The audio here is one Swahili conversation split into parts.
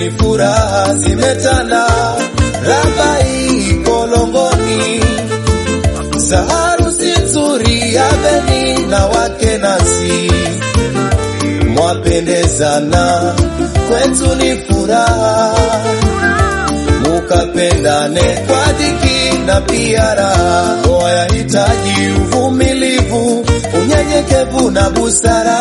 kweli furaha zimetanda, Rabai Kolongoni, za harusi nzuri ya Beni na wake nasi, mwapendezana, kwetu ni furaha, mukapendane kwa dhiki na pia raha. Ndoa yahitaji uvumilivu, unyenyekevu na busara.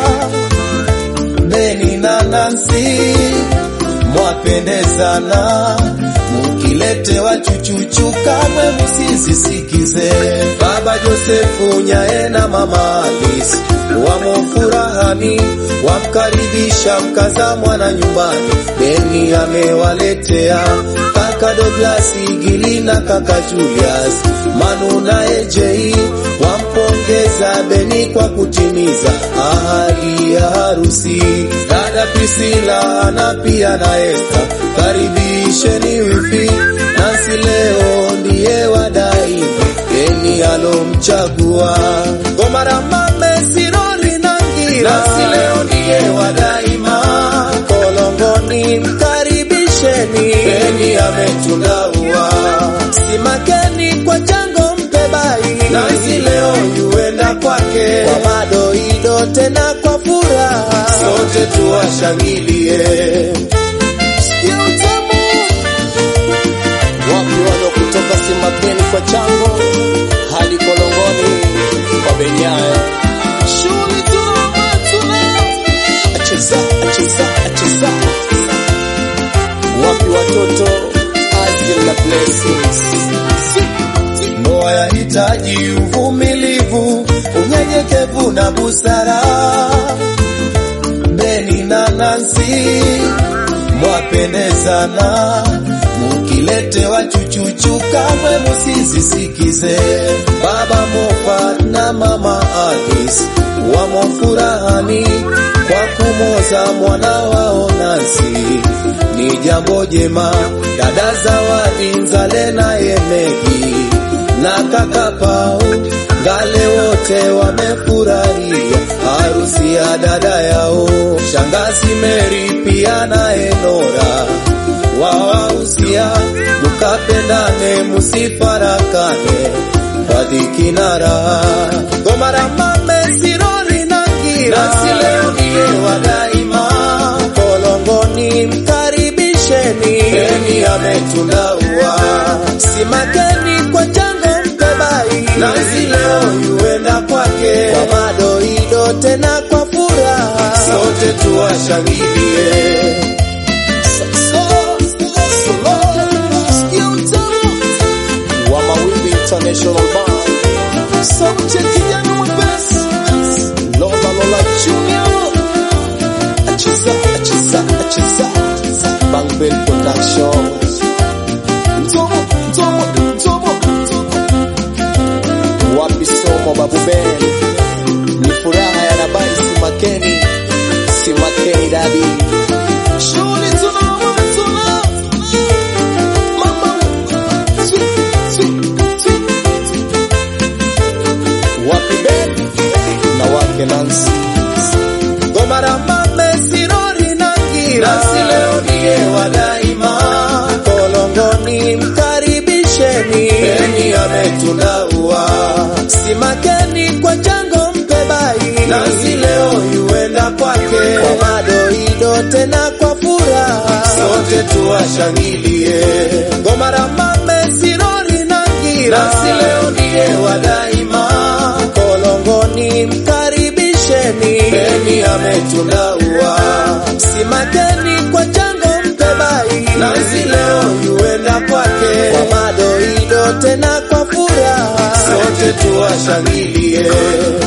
Beni na Nansi mwapendezana, mukiletewa chuchuchu kamwe musizisikize. Baba Josefu Nyae na mama Alice wamo furahani, wamkaribisha mkaza mwana nyumbani. Beni amewaletea kaka Douglas Gili na kaka Julius Manu na Ejei wampongeza Beni kwa kutimiza ahadi ya harusi. Dada Priscilla na pia na Esther, karibisheni wifi nasi, leo ndiye wadai Beni alomchagua Gomara mame Siroli na Ngira, nasi leo ndiye wadaima Kolongoni, mkaribisheni Beni ametundaua simakeni kwa chango mpebai, nasi leo yuenda kwake kwa madoido tena kwa furaha, sote tuwashangilie. Sikia utamu wapi walo kutoka Simakeni kwa chango hadi Kolongoni kwa Benyae, shughuli tuna tuna acheza acheza acheza wapi watoto Azil na Blessings. Ndoa yahitaji uvumilivu, unyenyekevu na busara. Beni na Nansi mwapendezana, mukiletewa chuchuchu kamwe musizisikize. Baba Moffat na mama Alice wamo furahani kwa kumoza mwana wao Nansi, ni jambo jema. Dada Zawadi Nzale na Yemegi na kaka Pau Ngale wote wamefurahia harusi ya dada yao. Shangazi Meri pia na Enora wawahusia, mukapendane musifarakane kwa dhiki na raha. Gomara mame Siroli na Ngira, nasi leo ndiye wadaima Kolongoni, mkaribisheni Beni ametundaua simakeni kwa chango mpebai, nasi leo yuenda kwake kwa madoido tena kwa furaha, sote tuwashangilie. wa Mawimbi International Band, sauti ya kijana mwepesi, Lola Lola Junior, acheza acheza acheza, Bangbel Productions, Ntomo Ntomo Ntomo Ntomo, wapi somo Babu Ben, ni furaha ya Rabai Simakeni, Simakeni dadi, shughuli tuna tuna mama wapi Ben na wake Nancy Gomara mame Sirori na Ngira, nasi leo ndiye wadaima Kolongoni, mkaribisheni Beni ametundaua simakeni kwa chango mpebai, nasi leo yuenda kwake kwa madoido tena kwa furaha, sote tuwashangilie. Gomara mame Sirori na Ngira, nasi leo ndiye wadaima Kolongoni, mkaribisheni Beni ametundaua simakeni kwa chango mpebai, nasi leo yuenda kwake kwa madoido tena kwa furaha, sote tuwashangilie.